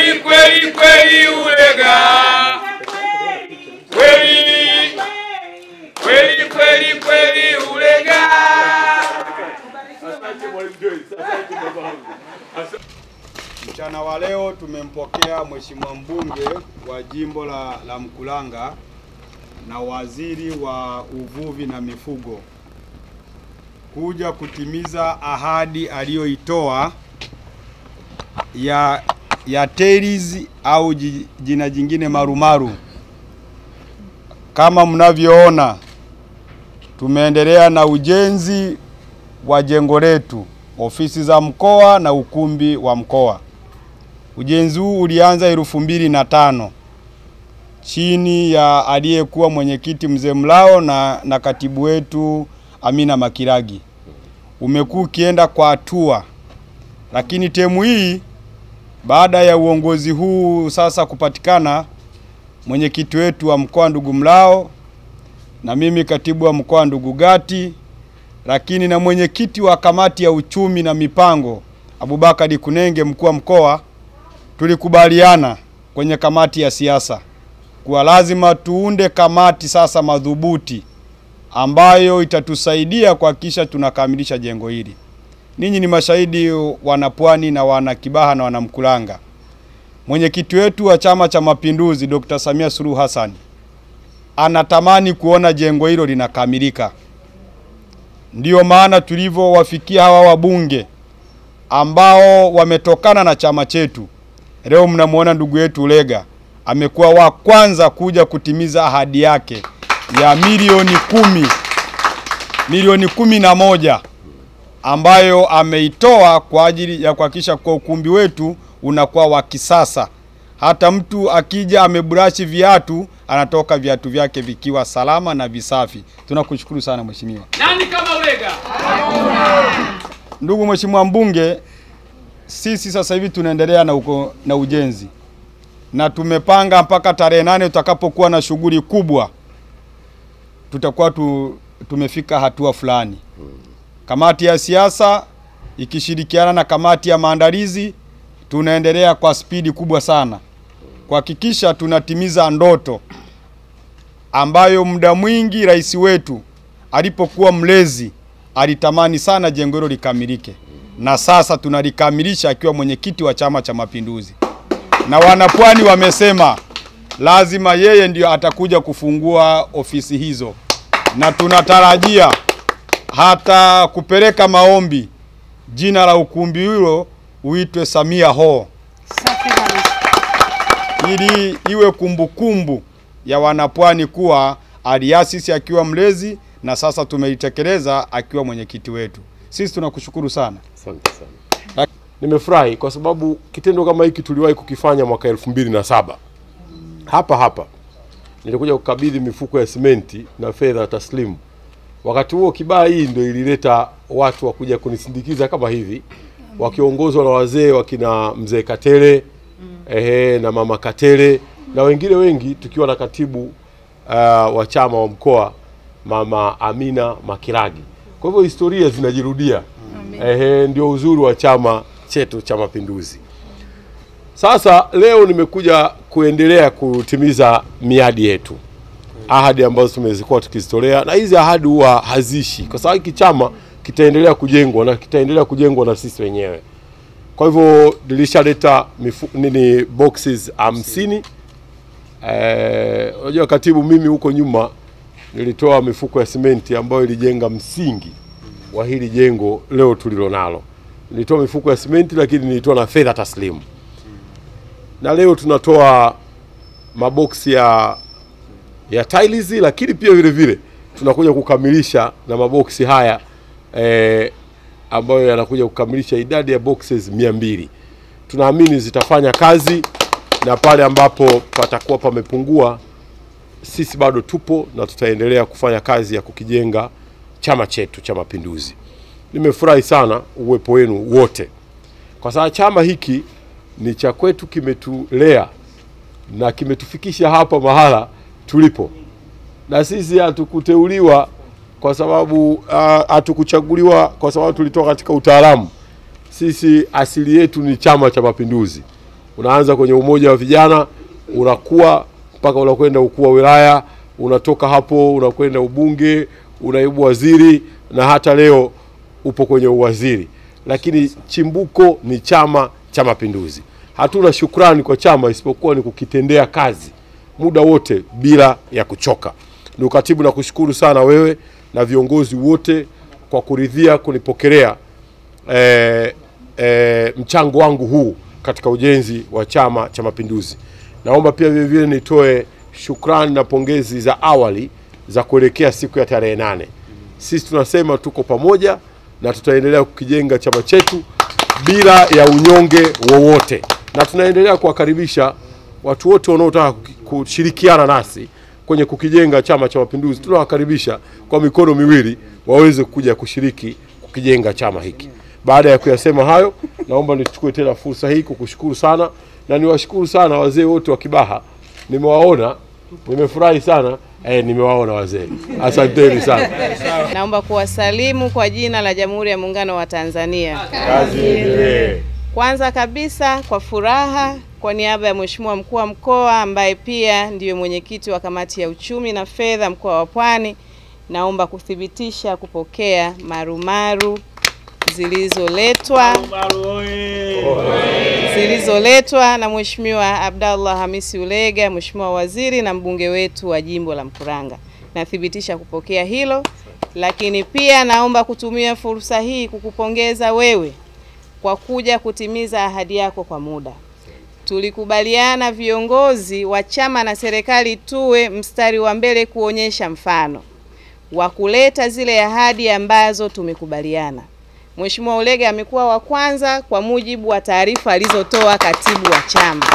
kweli kweli kweli ulega kweli kweli kweli kweli ulega Mchana wa leo tumempokea Mheshimiwa mbunge wa jimbo la, la Mkulanga na waziri wa uvuvi na mifugo kuja kutimiza ahadi aliyoitoa ya ya TARIS au ji- jina jingine marumaru. Kama mnavyoona, tumeendelea na ujenzi wa jengo letu, ofisi za mkoa na ukumbi wa mkoa. Ujenzi huu ulianza elfu mbili na tano chini ya aliyekuwa mwenyekiti mzee Mlao na, na katibu wetu Amina Makiragi. Umekuwa ukienda kwa hatua, lakini temu hii baada ya uongozi huu sasa kupatikana, mwenyekiti wetu wa mkoa ndugu Mlao na mimi katibu wa mkoa ndugu Gati, lakini na mwenyekiti wa kamati ya uchumi na mipango Abubakari Kunenge mkuu wa mkoa, tulikubaliana kwenye kamati ya siasa kuwa lazima tuunde kamati sasa madhubuti ambayo itatusaidia kuhakikisha tunakamilisha jengo hili. Ninyi ni mashahidi wanapwani na wana Kibaha na wanamkulanga. Mwenyekiti wetu wa Chama cha Mapinduzi Dr. Samia Suluhu Hassan anatamani kuona jengo hilo linakamilika. Ndiyo maana tulivyowafikia hawa wabunge ambao wametokana na chama chetu. Leo mnamwona ndugu yetu Ulega amekuwa wa kwanza kuja kutimiza ahadi yake ya milioni kumi milioni kumi na moja ambayo ameitoa kwa ajili ya kuhakikisha kwa ukumbi wetu unakuwa wa kisasa. Hata mtu akija ameburashi viatu, anatoka viatu vyake vikiwa salama na visafi. Tunakushukuru sana mheshimiwa. nani kama ulega Ndugu mheshimiwa mbunge, sisi sasa hivi tunaendelea na, uko, na ujenzi na tumepanga mpaka tarehe nane tutakapokuwa na shughuli kubwa, tutakuwa tu, tumefika hatua fulani. Kamati ya siasa ikishirikiana na kamati ya maandalizi tunaendelea kwa spidi kubwa sana kuhakikisha tunatimiza ndoto ambayo muda mwingi rais wetu alipokuwa mlezi alitamani sana jengo hilo likamilike, na sasa tunalikamilisha akiwa mwenyekiti wa Chama cha Mapinduzi, na wanapwani wamesema lazima yeye ndio atakuja kufungua ofisi hizo, na tunatarajia hata kupeleka maombi jina la ukumbi hilo uitwe Samia Hall ili iwe kumbukumbu ya wanapwani kuwa aliasisi akiwa mlezi na sasa tumeitekeleza akiwa mwenyekiti wetu. Sisi tunakushukuru sana. Asante sana. Nimefurahi kwa sababu kitendo kama hiki tuliwahi kukifanya mwaka elfu mbili na saba hapa hapa. Nilikuja kukabidhi mifuko ya simenti na fedha taslimu. Wakati huo Kibaha hii ndio ilileta watu wa kuja kunisindikiza kama hivi, wakiongozwa na wazee wakina mzee Katele ehe, na mama Katele na wengine wengi, tukiwa na katibu uh, wa chama wa mkoa mama Amina Makiragi. Kwa hivyo historia zinajirudia. Ehe, ndio uzuri wa chama chetu cha Mapinduzi. Sasa leo nimekuja kuendelea kutimiza miadi yetu, ahadi ambazo tumezikuwa tukizitolea, na hizi ahadi huwa hazishi, kwa sababu hiki chama kitaendelea kujengwa na kitaendelea kujengwa na sisi wenyewe. Kwa hivyo nilishaleta mifu- nini boxes hamsini. Eh, unajua katibu, mimi huko nyuma nilitoa mifuko ya simenti ambayo ilijenga msingi wa hili jengo leo tulilo nalo. Nilitoa mifuko ya simenti, lakini nilitoa na fedha taslimu, na leo tunatoa maboksi ya ya tiles, lakini pia vile vile tunakuja kukamilisha na maboksi haya eh, ambayo yanakuja kukamilisha idadi ya boxes mia mbili. Tunaamini zitafanya kazi na pale ambapo patakuwa pamepungua, sisi bado tupo na tutaendelea kufanya kazi ya kukijenga chama chetu cha Mapinduzi. Nimefurahi sana uwepo wenu wote, kwa sababu chama hiki ni cha kwetu, kimetulea na kimetufikisha hapa mahala tulipo, na sisi hatukuteuliwa kwa sababu ah, hatukuchaguliwa kwa sababu tulitoka katika utaalamu. Sisi asili yetu ni Chama cha Mapinduzi, unaanza kwenye umoja wa vijana, unakuwa mpaka unakwenda ukuu wa wilaya, unatoka hapo unakwenda ubunge, unaibu waziri na hata leo upo kwenye uwaziri. Lakini chimbuko ni Chama cha Mapinduzi. Hatuna shukrani kwa chama isipokuwa ni kukitendea kazi muda wote bila ya kuchoka. Ndugu katibu, nakushukuru sana wewe na viongozi wote kwa kuridhia kunipokelea eh, eh, mchango wangu huu katika ujenzi wa Chama cha Mapinduzi. Naomba pia vile vile nitoe shukrani na pongezi za awali za kuelekea siku ya tarehe nane. Sisi tunasema tuko pamoja na tutaendelea kukijenga chama chetu bila ya unyonge wowote, na tunaendelea kuwakaribisha watu wote wanaotaka kuki- kushirikiana nasi kwenye kukijenga Chama cha Mapinduzi. Tunawakaribisha kwa mikono miwili waweze kuja kushiriki kukijenga chama hiki. Baada ya kuyasema hayo, naomba nichukue tena fursa hii kukushukuru sana na niwashukuru sana wazee wote wa Kibaha. Nimewaona, nimefurahi sana eh, nimewaona wazee. Asanteni sana. Naomba kuwasalimu kwa jina la Jamhuri ya Muungano wa Tanzania. Kazi iendelee. Kwanza kabisa kwa furaha kwa niaba ya Mheshimiwa Mkuu wa Mkoa ambaye pia ndiyo mwenyekiti wa Kamati ya Uchumi na Fedha mkoa wa Pwani, naomba kuthibitisha kupokea marumaru zilizoletwa zilizoletwa na Mheshimiwa Abdallah Hamisi Ulega, Mheshimiwa Waziri na mbunge wetu wa jimbo la Mkuranga. Nathibitisha kupokea hilo, lakini pia naomba kutumia fursa hii kukupongeza wewe kwa kuja kutimiza ahadi yako kwa muda. Tulikubaliana viongozi wa chama na serikali tuwe mstari wa mbele kuonyesha mfano wa kuleta zile ahadi ambazo tumekubaliana. Mheshimiwa Ulega amekuwa wa kwanza kwa mujibu wa taarifa alizotoa katibu wa chama,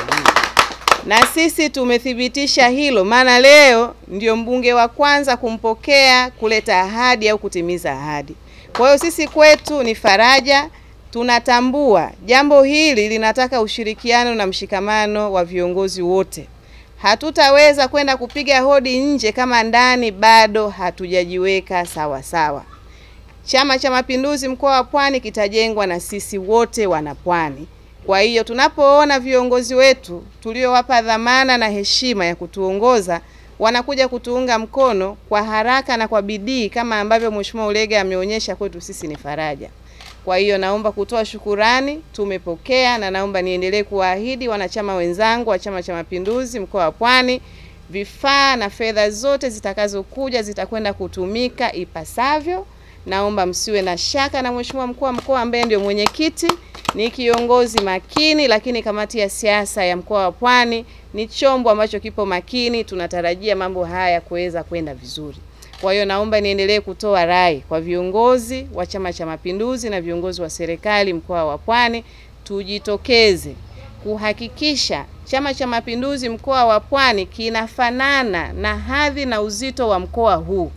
na sisi tumethibitisha hilo, maana leo ndio mbunge wa kwanza kumpokea kuleta ahadi au kutimiza ahadi. Kwa hiyo sisi kwetu ni faraja, tunatambua jambo hili linataka ushirikiano na mshikamano wa viongozi wote. Hatutaweza kwenda kupiga hodi nje kama ndani bado hatujajiweka sawa sawa. Chama cha Mapinduzi mkoa wa Pwani kitajengwa na sisi wote wanapwani. Kwa hiyo tunapoona viongozi wetu tuliowapa dhamana na heshima ya kutuongoza wanakuja kutuunga mkono kwa haraka na kwa bidii kama ambavyo Mheshimiwa Ulega ameonyesha kwetu sisi ni faraja. Kwa hiyo naomba kutoa shukurani, tumepokea na naomba niendelee kuwaahidi wanachama wenzangu wa Chama cha Mapinduzi mkoa wa Pwani, vifaa na fedha zote zitakazokuja zitakwenda kutumika ipasavyo. Naomba msiwe na shaka na Mheshimiwa mkuu wa mkoa ambaye ndio mwenyekiti, ni kiongozi makini, lakini kamati ya siasa ya mkoa wa Pwani ni chombo ambacho kipo makini. Tunatarajia mambo haya kuweza kwenda vizuri. Kwa hiyo naomba niendelee kutoa rai kwa viongozi wa Chama cha Mapinduzi na viongozi wa serikali mkoa wa Pwani, tujitokeze kuhakikisha Chama cha Mapinduzi mkoa wa Pwani kinafanana na hadhi na uzito wa mkoa huu.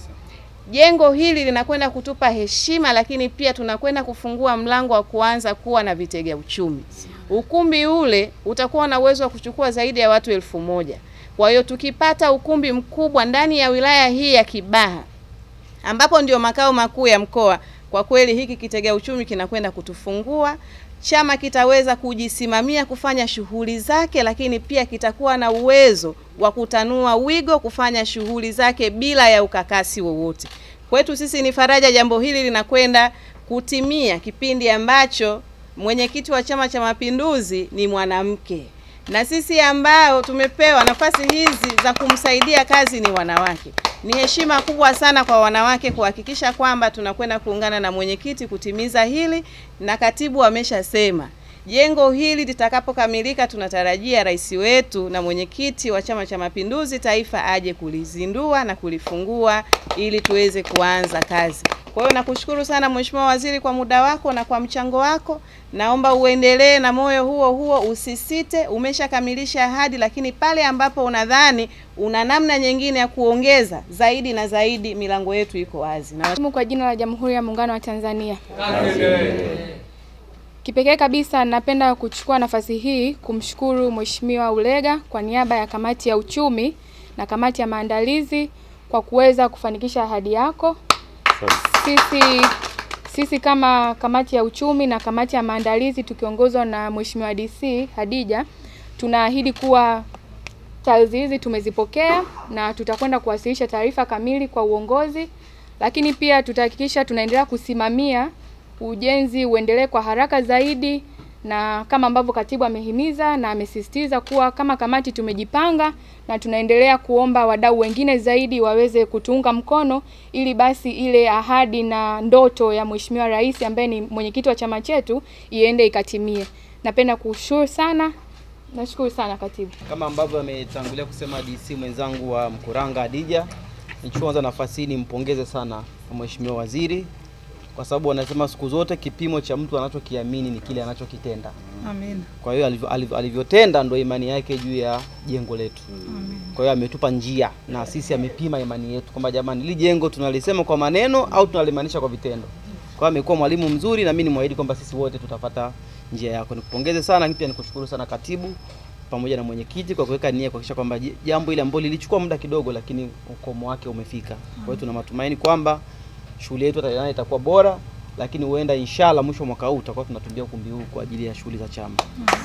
Jengo hili linakwenda kutupa heshima, lakini pia tunakwenda kufungua mlango wa kuanza kuwa na vitega uchumi. Ukumbi ule utakuwa na uwezo wa kuchukua zaidi ya watu elfu moja. Kwa hiyo tukipata ukumbi mkubwa ndani ya wilaya hii ya Kibaha ambapo ndio makao makuu ya mkoa, kwa kweli hiki kitega uchumi kinakwenda kutufungua. Chama kitaweza kujisimamia kufanya shughuli zake, lakini pia kitakuwa na uwezo wa kutanua wigo kufanya shughuli zake bila ya ukakasi wowote. Kwetu sisi ni faraja, jambo hili linakwenda kutimia kipindi ambacho mwenyekiti wa Chama cha Mapinduzi ni mwanamke na sisi ambao tumepewa nafasi hizi za kumsaidia kazi ni wanawake. Ni heshima kubwa sana kwa wanawake kuhakikisha kwamba tunakwenda kuungana na mwenyekiti kutimiza hili, na katibu ameshasema jengo hili litakapokamilika, tunatarajia rais wetu na mwenyekiti wa Chama cha Mapinduzi taifa aje kulizindua na kulifungua ili tuweze kuanza kazi. Kwa hiyo nakushukuru sana Mheshimiwa Waziri kwa muda wako na kwa mchango wako. Naomba uendelee na moyo huo huo, usisite. Umeshakamilisha ahadi, lakini pale ambapo unadhani una namna nyingine ya kuongeza zaidi na zaidi, milango yetu iko wazi. Na Kwa jina la Jamhuri ya Muungano wa Tanzania. Kipekee kabisa napenda kuchukua nafasi hii kumshukuru Mheshimiwa Ulega kwa niaba ya kamati ya uchumi na kamati ya maandalizi kwa kuweza kufanikisha ahadi yako. Sisi sisi kama kamati ya uchumi na kamati ya maandalizi tukiongozwa na Mheshimiwa DC Hadija tunaahidi kuwa taarifa hizi tumezipokea na tutakwenda kuwasilisha taarifa kamili kwa uongozi, lakini pia tutahakikisha tunaendelea kusimamia ujenzi uendelee kwa haraka zaidi, na kama ambavyo katibu amehimiza na amesisitiza kuwa kama kamati tumejipanga na tunaendelea kuomba wadau wengine zaidi waweze kutuunga mkono ili basi ile ahadi na ndoto ya Mheshimiwa Rais ambaye ni mwenyekiti wa chama chetu iende ikatimie. Napenda kushukuru sana, nashukuru sana katibu. Kama ambavyo ametangulia kusema DC mwenzangu wa Mkuranga Adija, nichukue kwanza nafasi hii nimpongeze sana Mheshimiwa Waziri kwa sababu wanasema siku zote kipimo cha mtu anachokiamini ni kile anachokitenda. Amen. Kwa hiyo alivyo- alivyo- alivyotenda ndo imani yake juu ya jengo letu. Kwa hiyo ametupa njia na sisi amepima imani yetu kwamba jamani, hili jengo tunalisema kwa maneno au tunalimaanisha kwa vitendo. Kwa hiyo amekuwa mwalimu mzuri na mimi ni mwahidi kwamba sisi wote tutapata njia yako. Nikupongeze sana, lakini pia nikushukuru sana katibu pamoja na mwenyekiti kwa kuweka nia kuhakikisha kwamba j- jambo ile ambalo lilichukua muda kidogo, lakini ukomo wake umefika. Kwa hiyo tuna matumaini kwamba shughuli yetu ita- itakuwa bora, lakini huenda inshallah mwisho wa mwaka huu tutakuwa tunatumia ukumbi huu kwa ajili ya shughuli za chama.